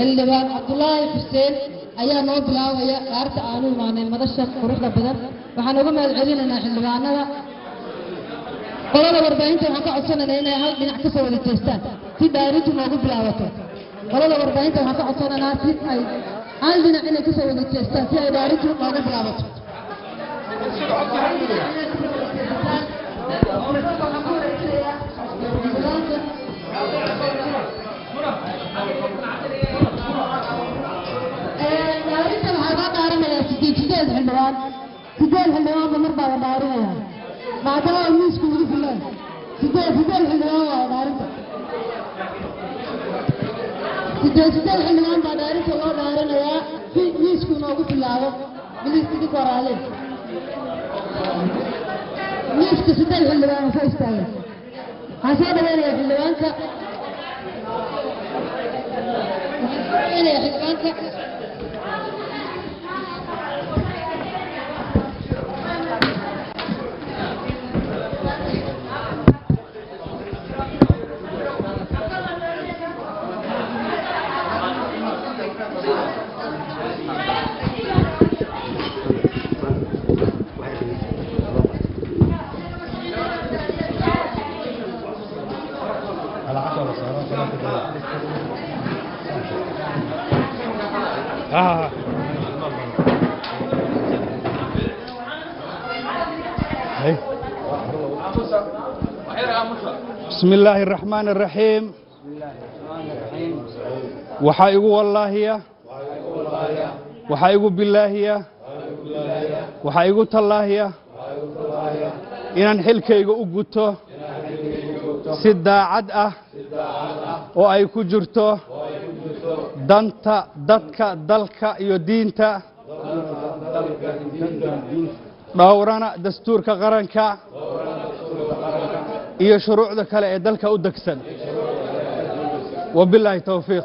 xildhibaan cabdulaahi xuseen ayaa noo bilaabaya dhaarta aanu imaanay madasha quruxda badan waxaan uga mahad celinaynaa xildhibaanada qolada warbaahinta waxaan ka codsanaynaa inay hal dhinac ka soo wada jeestaan si dhaarintu noogu bilaabato qolada warbaahinta waxaan ka codsanaynaa si ay hal dhinac inay kasoo wada jeestaan si ay dhaarintu noogu bilaabato dhaarinta waxaa loo dhaarinayaa sideed sideed xildhibaan sideed xildhibaanba mar baa la dhaarinaya maadaama miisku ugu filaan sideed sideed xildhibaan waa dhaarinta sideed sideed xildhibaan baa dhaarinta loo dhaarinayaa si miisku noogu bilaabo midiskidi koraale miiska sideed xildhibaan ka istaaga waxaan soo dhaweynayaa xildhibaanka waxaan soo dhaweynayaa xildhibaanka آه. أي. بسم الله الرحمن الرحيم waxaa igu wallaahiya waxaa igu bilaahiya waxaa igu tallaahiya inaan xilkayga u guto si daacad ah oo ay ku jirto danta dadka dalka iyo diinta dhowrana dastuurka qaranka iyo shuruucda kale ee dalka u degsan wabilaahi towfiiq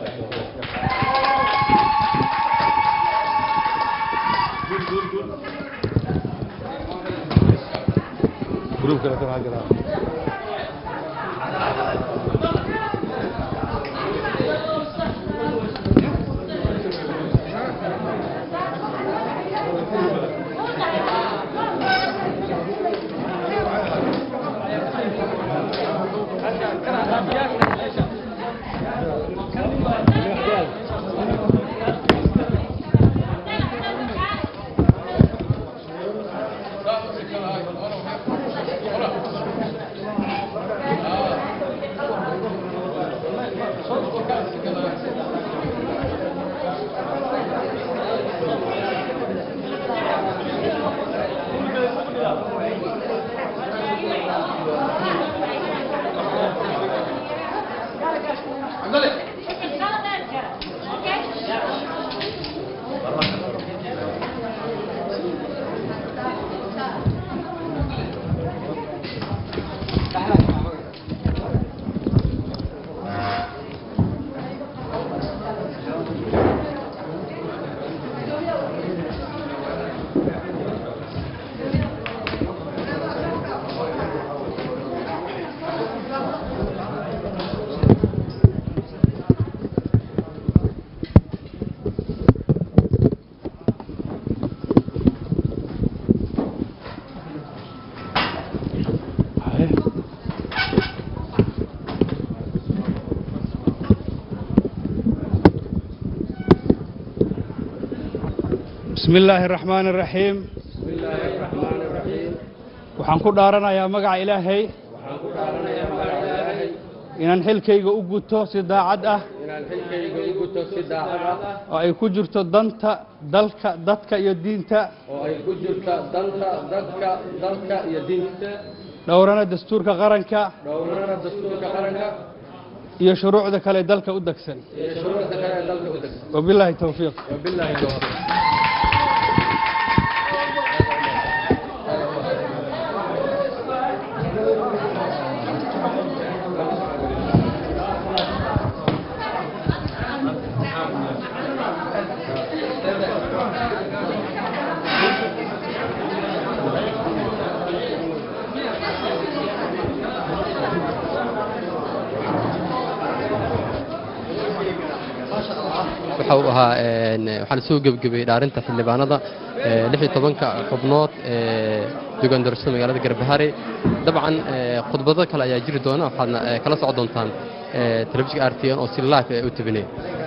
بسم الله الرحمن الرحيم waxaan ku dhaaranayaa magaca ilaahay inaan xilkayga u guto si daacad ah inaan xilkayga u guto si daacad ah oo ay ku jirto danta dalka dadka iyo diinta oo ay ku jirto danta dadka dalka iyo diinta dhowrana dastuurka qaranka dhowrana dastuurka qaranka iyo shuruucda kale ee dalka u degsan iyo shuruucda kale ee dalka u degsan wabilaahi towfiiq wabilaahi tawfiiq waxa uu ahaa een, waxaa la soo gebgebayey dhaarinta xildhibaanada ee, lix iyo tobanka xubnood ee deegaan doorashada magaalada garbahare dabcan ee, khudbado kale ayaa jiri doona waxaadna ee, kala socon doontaan ee, telefishinka r t n oo si live ee u tabinaya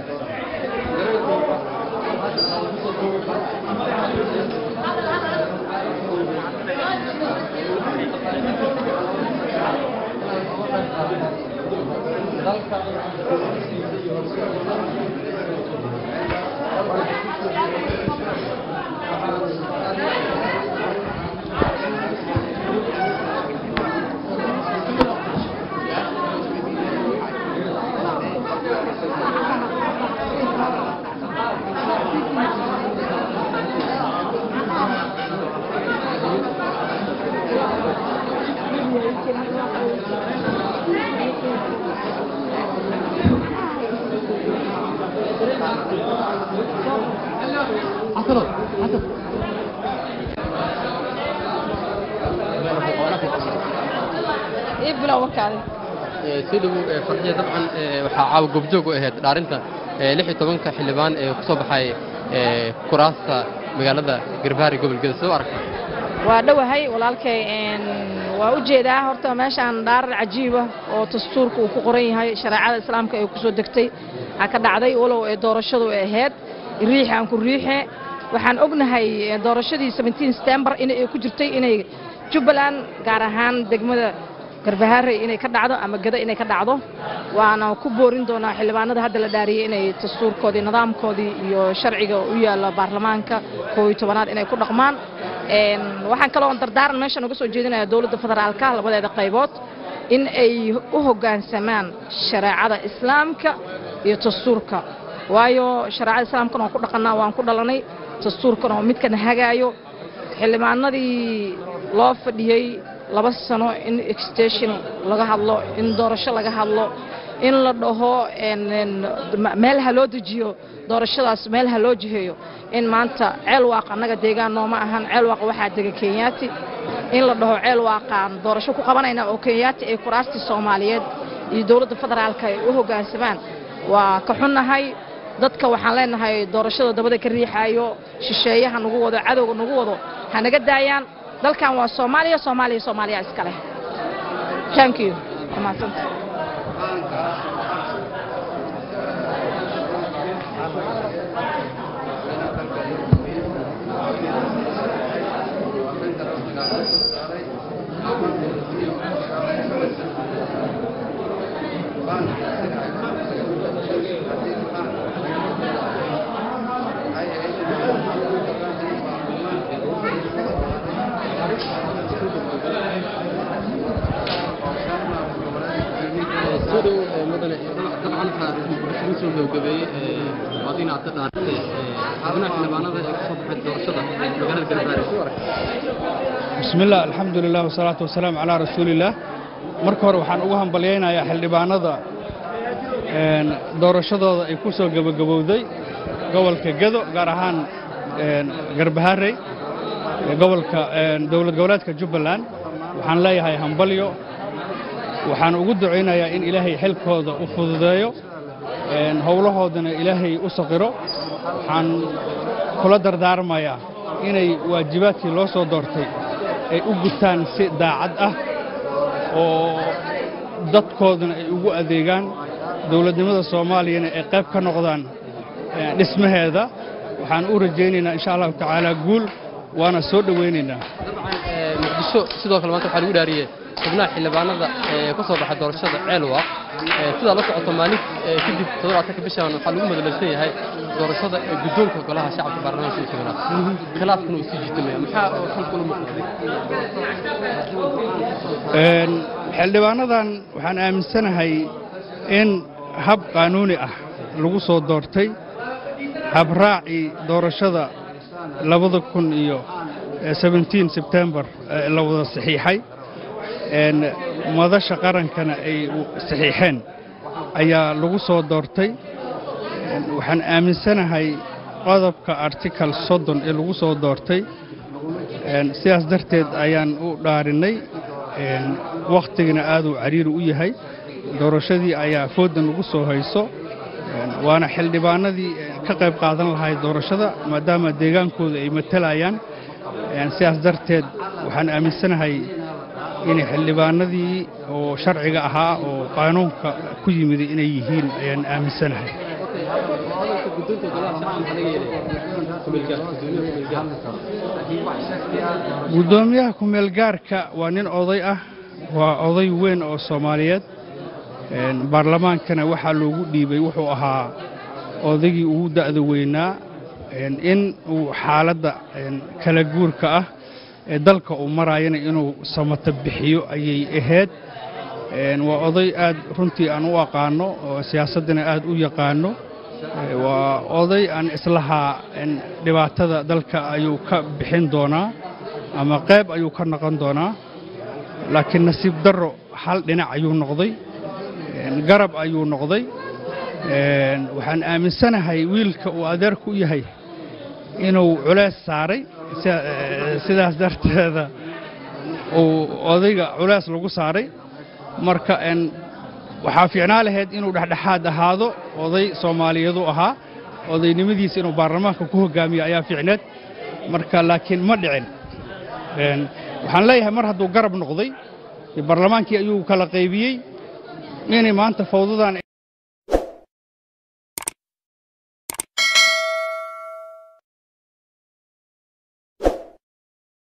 ii bilow warkaadi Ee, soo dhowow ee, farxiya dabcan ee, waxaa caawa goobjoog u ahayd dhaarinta ee, lix iyo tobanka xildhibaan ee ku soo baxay ee, kuraasta magaalada garbahare gobolkeeda soo aragta waa dhowahay walaalkay een, waa u jeedaa horta meeshaan dhaarar cajiiba oo dastuurka uu ku qoran yahay shareecada islaamka ay ku soo degtay waxaa ka dhacday walow ee doorashadu ay ahayd riixe aan ku riixe waxaan ognahay ee, doorashadii 17 September in ay ku jirtay inay Jubbaland gaar ahaan degmada garbahaare inay ka dhacdo ama gada inay ka dhacdo waana ku boorin doonaa xildhibaanada hadda la dhaariyey inay dastuurkoodii nidaamkoodii iyo sharciga u yaalla baarlamaanka koob iyo tobanaad inay ku dhaqmaan Een, waxaan kaloo dardaaran meeshan uga soo jeedinaya dowladda federaalka labadeeda qaybood in ay u hoggaansamaan shareecada islaamka iyo dastuurka waayo shareecada islaamkana waan ku dhaqannaa waan ku dhalanay dastuurkana waa midkan hagaayo xildhibaanadii loo fadhiyey laba sano in extension laga hadlo in doorasho laga hadlo in la dhaho een, een, ma- meel ha loo dejiyo doorashadaas meel ha loo jiheeyo in maanta ceel waaq annaga deegaan nooma ahan ceel waaq waxaa dega kenyaati in la dhaho ceel waaqaan doorasho ku qabanayna oo kenyaati ay kuraastii soomaaliyeed iyo dowladda federaalka ay u hoggaansamaan waa ka xunnahay dadka waxaan leenahay doorashada dabada ka riixaayo shisheeyaha nagu wado cadowga nagu wado ha naga daayaan dalkan waa soomaaliya soomaaliya soomaaliya iska leh thank you waa mahadsanta soo dhow ee, mudane dabcan waxaa isugu soo gabagabeeyey ee, waadiin aad ka dhaartay ee, xubnaha xildhibaanada ee ku soo baxay doorashada magaalada garbahare soo aragta بسم الله الحمد لله والصلاة والسلام على رسول الله marka hore waxaan ugu hambalyaynayaa xildhibaanada een, doorashadooda ay ku soo gebagabowday gobolka Gedo gaar ahaan een, Garbaharey ee gobolka een, dowlad goboleedka Jubbaland waxaan leeyahay hambalyo waxaan ugu ducaynayaa in ilaahay xilkooda u fududeeyo een, howlahoodana ilaahay u saqiro waxaan kula dardaarmayaa inay waajibaadkii loo soo doortay ay u gutaan si daacad ah oo dadkoodana ay ugu adeegaan dowladnimada soomaaliyana ay qayb ka noqdaan eh, dhismaheeda waxaan u rajaynaynaa insha allahu tacaala guul waana soo dhowaynaynaa dabcan ee, muqdisho sidoo kale maanta waxaa lagu dhaariyey xubnaha xildhibaanada ee ka soo baxay doorashada ceelwaaq ee sidaa la socoto maalin ee kadib toddobaatanka bishan waxaa lagu madaleysan yahay doorashada ee guddoonka golaha shacabka baarlamaanka iyo tobanaad khilaafkana uu sii jiitamaya maxaa oo xalka ula muuqday Een, xildhibaanadan waxaan aaminsanahay in hab qaanuuni ah lagu soo doortay habraacii doorashada labada kun iyo eh, 17 sebtembar eh, la wada saxiixay een, madasha qarankana ay u- saxiixeen ayaa lagu soo doortay Een, waxaan aaminsanahay qodobka article soddon ee lagu soo doortay Een, sidaas darteed ayaan u dhaarinay een, wakhtigana aaduu cariiri u yahay doorashadii ayaa foodan lagu soo hayso Een, waana xildhibaanadii eh, ka qayb qaadan lahayd doorashada maadaama deegaankooda ay matalayaan Een, sidaas darteed waxaan aaminsanahay in xildhibaanadii oo sharciga ahaa oo qaanuunka ku yimid inay yihiin ayaan aaminsanahay hadalka guddoonka golaha shacabka maxaa laga yeelaya kumeelgaar gudoomiyaha kumeelgaar guddoomiyaha ku-meelgaarka waa nin oday ah waa oday weyn oo soomaaliyeed Een, baarlamaankana waxaa loogu dhiibay wuxuu ahaa odaygii ugu da'da weynaa een, in uu xaaladda een, kala guurka ah ee dalka uu maraayana inuu samata bixiyo ayay ahayd Een, waa oday aad runtii aan u aqaano oo siyaasaddana aad u yaqaano Ee, waa oday aan islahaa een, dhibaatada dalka ayuu ka bixin doonaa ama qayb ayuu ka noqon doonaa laakiin nasiib darro hal dhinac ayuu noqday Een, garab ayuu noqday Een, waxaan aaminsanahay wiilka uu adeerku u yahay inuu culays saaray sida- ee, sidaas darteeda uu odayga culays lagu saaray marka een, waxaa fiicnaa lahayd inuu dhexdhexaad ahaado oday soomaaliyeedu ahaa odaynimadiisa inuu baarlamaanka ku hogaamiyo ayaa fiicneed marka laakiin ma dhicin Een, waxaan leeyahay mar hadduu garab noqday baarlamaankii ayuu kala qaybiyey inay maanta fawdadan